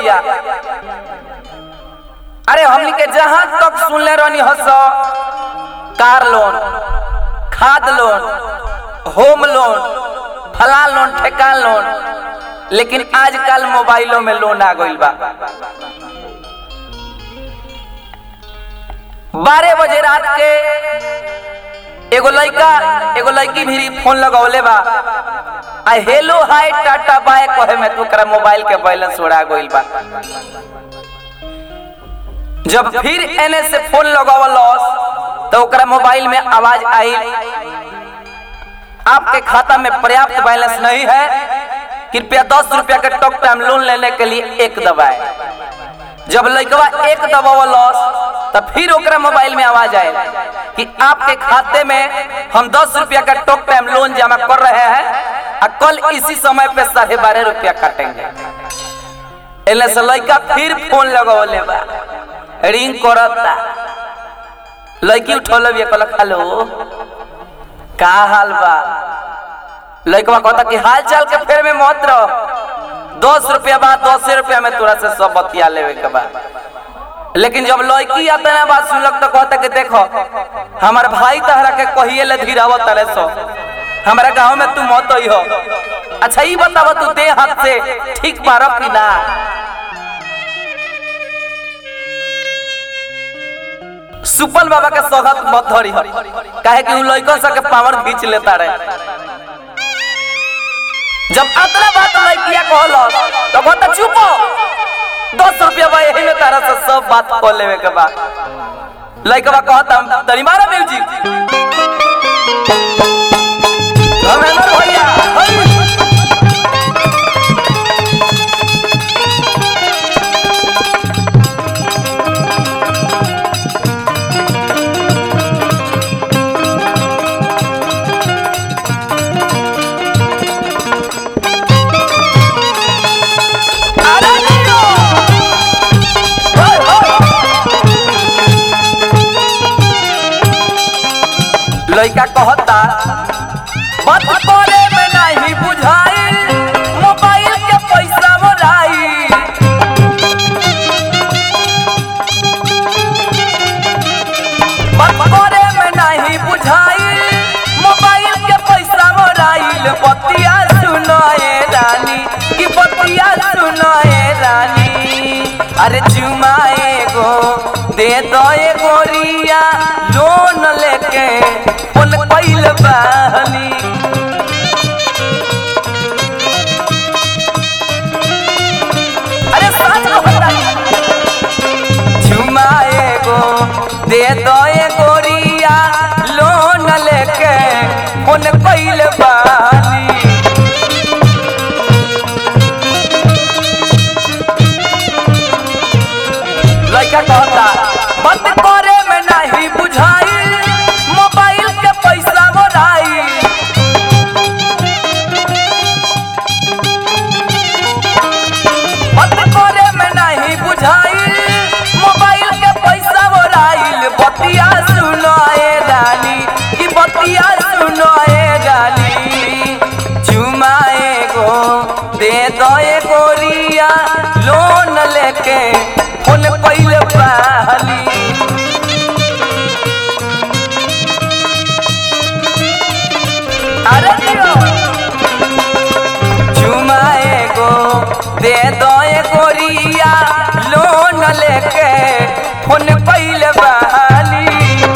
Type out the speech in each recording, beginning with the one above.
भैया अरे हमनी के जहां तक सुनले रहनी हस कार लोन खाद लोन होम लोन फला लोन ठेका लोन लेकिन आजकल मोबाइलों में लोन आ गइल बा बारह बजे रात के एगो लड़का एगो लड़की भी फोन लगौले बा आ हेलो हाय टाटा बाय कहे में तोकरा मोबाइल के बैलेंस उड़ा गइल बा जब फिर एने से फोन लगावलस तो ओकरा मोबाइल में आवाज आई आपके खाता में पर्याप्त बैलेंस नहीं है कृपया दस रुपया के टॉक टाइम लोन लेने के लिए एक दबाए जब लड़कवा एक दबावलस तो फिर ओकरा मोबाइल में आवाज आए कि आपके खाते में हम दस रुपया का टॉक टाइम लोन जमा कर रहे हैं और कल इसी समय पे साढ़े बारह रुपया काटेंगे एले से लड़का फिर फोन लगवले बा रिंग करता लड़की उठौले बिया कहलक हेलो का हाल बा लड़कवा कहता कि हाल चाल के फेर में मत रह दस रुपया बाद दस रुपया में तोरा से सब बतिया लेवे के बा लेकिन जब लड़की आता ना बात सुनलक तो कहता कि देखो हमार भाई तहरा के कहिए ले धीराव तले सो हमारा गांव में तू मत आई हो अच्छा ये बताव तू दे हाथ से ठीक मारो कि ना सुपल बाबा के स्वागत मत धरी हो काहे कि उ लड़कन सब के पावर खींच लेता रहे जब अतरा बात लड़किया कहलस तो कहता चुप हो दस रुपया बा यही में तारा से सब बात कह लेवे के बा लड़कवा कहता तनी मारा म्यूजिक धर्मेंद्र भैया हई। अरे नीरो! होय, होय। लइका कहता बात करे में नहीं बुझाई मोबाइल के पैसा मोराई बात करे में नहीं बुझाई मोबाइल के पैसा मोराइल बतिया सुनाए रानी की बतिया सुनाए रानी अरे चुमाए गो दे दो ए गोरिया लोन लेके फोन कैल बानी अरे सच कहता चुमाए गो दे दो ए गोरिया लोन लेके फोन कैल बानी लड़का कहता बंद करे में नहीं बुझाई मोबाइल के पैसा मोराई बंद करे में नहीं बुझाई मोबाइल के पैसा मोराइल बतिया सुनाए रानी की बतिया सुनाए रानी चुमाए गो दे दो ए गोरिया लोन लेके फोन कैल पाली अरे दियो चुमाए गो दे दो ए गोरिया लोन लेके फोन कैल बहाली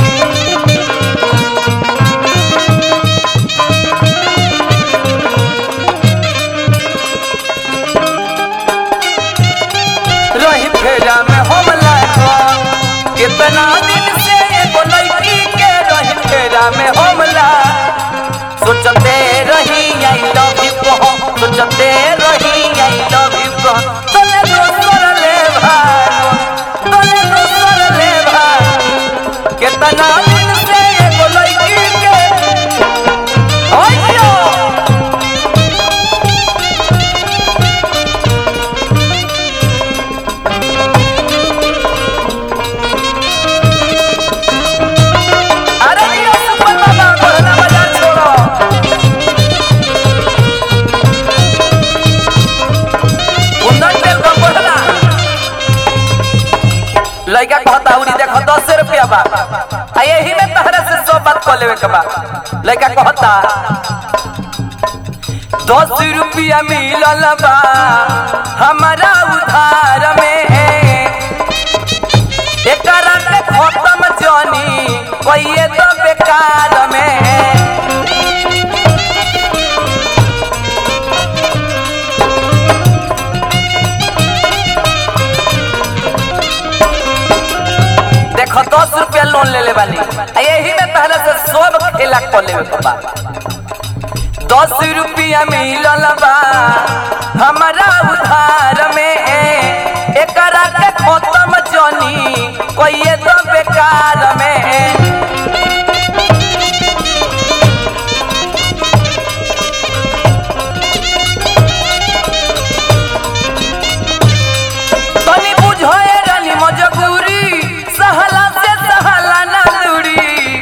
रही फेरा में हम लागा कितना दिन से एगो लड़की के रही फेरा में हम ला सोचते रही आई लव यू को सोचते रही आई लव यू को तले दोसर ले भागो तले दोसर ले भागो कितना दिन से एगो लड़की के ओयो अरे ये सुपर बाबा कोरोना बाजार छोड़ो उंदर तेल का कोरोना रुपया बा आ यही में तहरा से सब बात कह लेवे के बा लड़का कहता दस रुपया मिलल बा हमारा उधार में एकरा के खत्म जानी कहिए तो बेकार में देखो दस रुपया लोन ले ले बानी आ यही में पहले से सब खेला कर लेवे के बा दस रुपया मिलल बा हमारा उधार में एकरा के खत्म जानी कहिए तो बेकार में तनी बुझे रानी मजबूरी सहला से सहला ना दूरी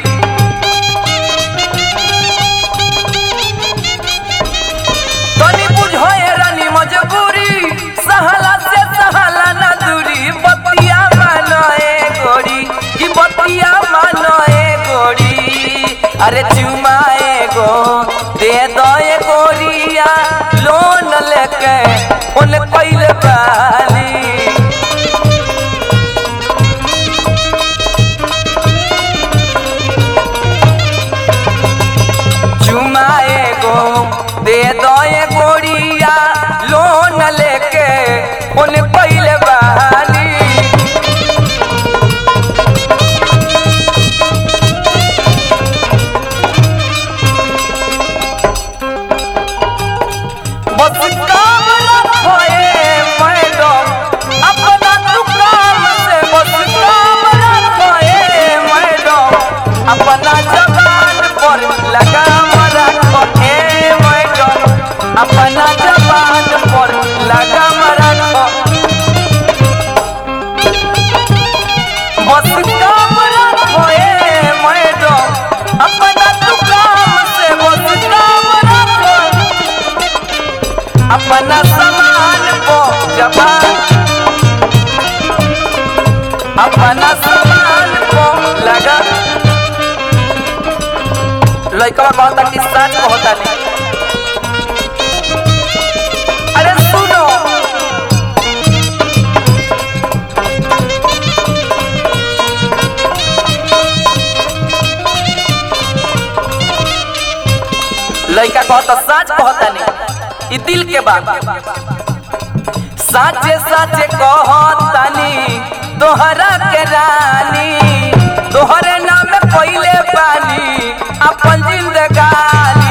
तनी बुझे रानी मजबूरी सहला से सहला ना दूरी बतिया मानए गोरी की बतिया मानए गोरी अरे चुमाए गो दे दए गोरिया लोन लेके फोन कइले बाली चुमाए गो दे दए गोरिया लोन लेके फोन कइले बाली बस काम रखोए मैडम अपना तू काम से बस काम रखोए मैडम अपना जबान पर लगाम रखो ए मैडम अपना जबान पर लगाम रखो बस काम रखोए मैडम अपना तू काम से बस काम रखो अपना सामान को जबान अपना सामान को लगा लड़का कहता कि सच कहता नहीं अरे सुनो लड़का कहता सच कहता नहीं ई दिल के बात साचे साचे कहतानी तोहरा के रानी तोहरे नाम पहिले पानी अपन जिंदगानी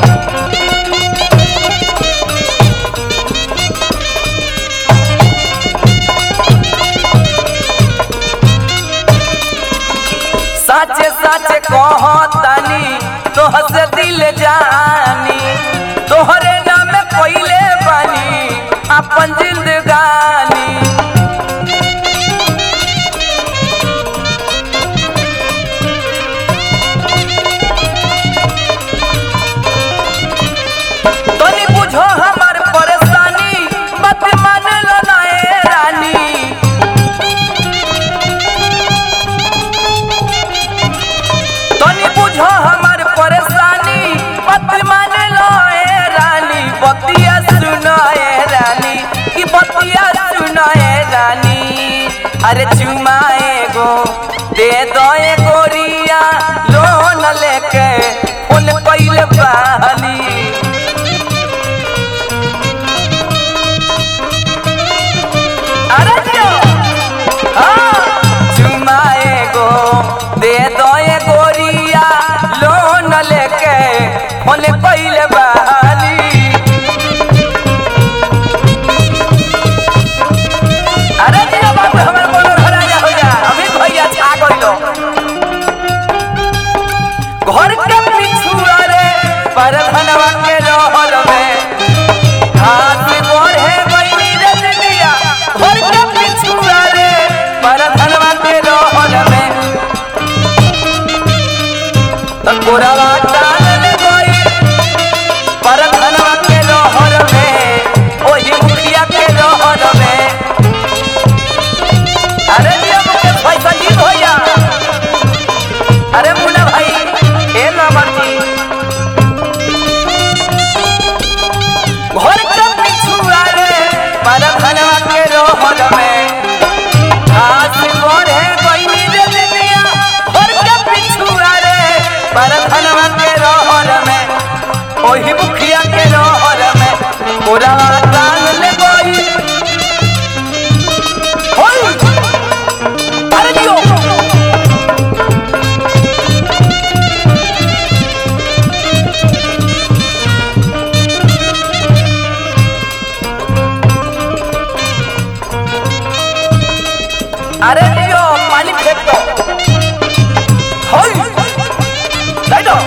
साचे साचे कहतानी तोह से दिल जानी तोहरे नाम पहिले बानी अपन जिंदगानी तनी बुझो हमार परेशानी बात मान लो ना ए रानी तनी बुझो हमार परेशानी बात मान लो ए रानी बतिया सुनो ए रानी की बतिया सुनो ए रानी अरे चुमाए गो दे दो ए गोरिया लोन लेके फोन पहिले बाली अरे जो हाँ चुमाए गो दे दो ए गोरिया लोन लेके फोन पहिले बाली अरे जिया बाबू हमर बोलो घरा जा हो जा अभी भैया छा गइलो घर के पिछुआ रे परधन अरे लियो पानी फेंक दो होय दे दो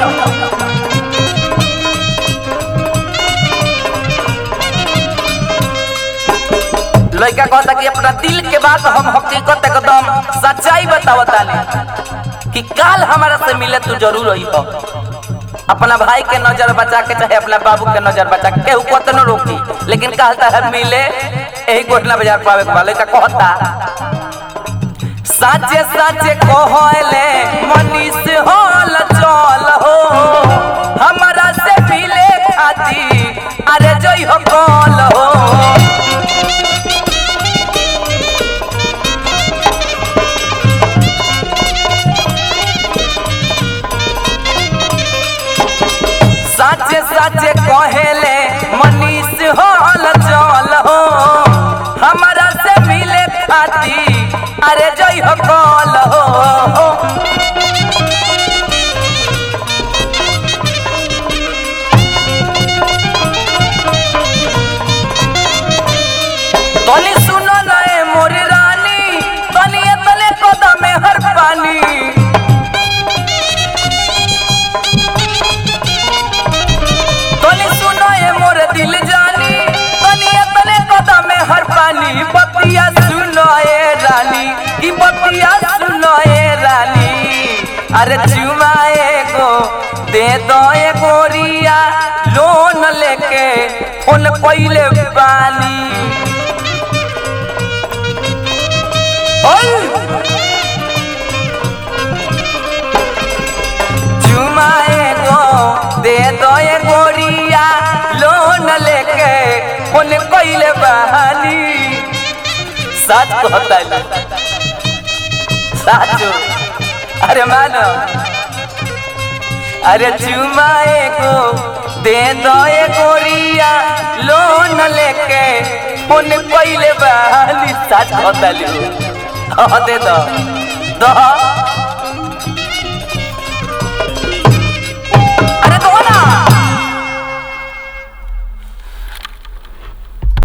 लड़का कहता कि अपना दिल के बात हम हकीकत एकदम सच्चाई बतावतानी कि काल हमारा से मिले तू जरूर रही हो अपना भाई के नजर बचा के चाहे अपना बाबू के नजर बचा के केहू कतनो रोकी लेकिन कहता है मिले यही गोटना बाजार पावे के वाले का कहता साचे साचे कहले मनीष होल चल हो हमारा से मिले खाती अरे जई हो कल हो साचे साचे कहेले मनीष होल चल हो हमारा से मिले खाती अरे जई हो कल हो तनी सुनो नए मोरी रानी तनी तले कदम में हर पानी तनी सुनो ये मोर दिल जानी तनी तने कदम में हर पानी बतिया सुनो ये रानी की बतिया सुनो ये रानी अरे चुमाए गो दे दो ये गोरिया लोन लेके फोन पहिले पानी ओए चुमाए गो दे दो ये गोरिया लोन लेके फोन कइले बहानी सच कहता है साचो अरे मानो अरे चुमाए गो दे दो ये गोरिया लोन लेके फोन कइले बहानी सच कहता है हाँ दे दो दो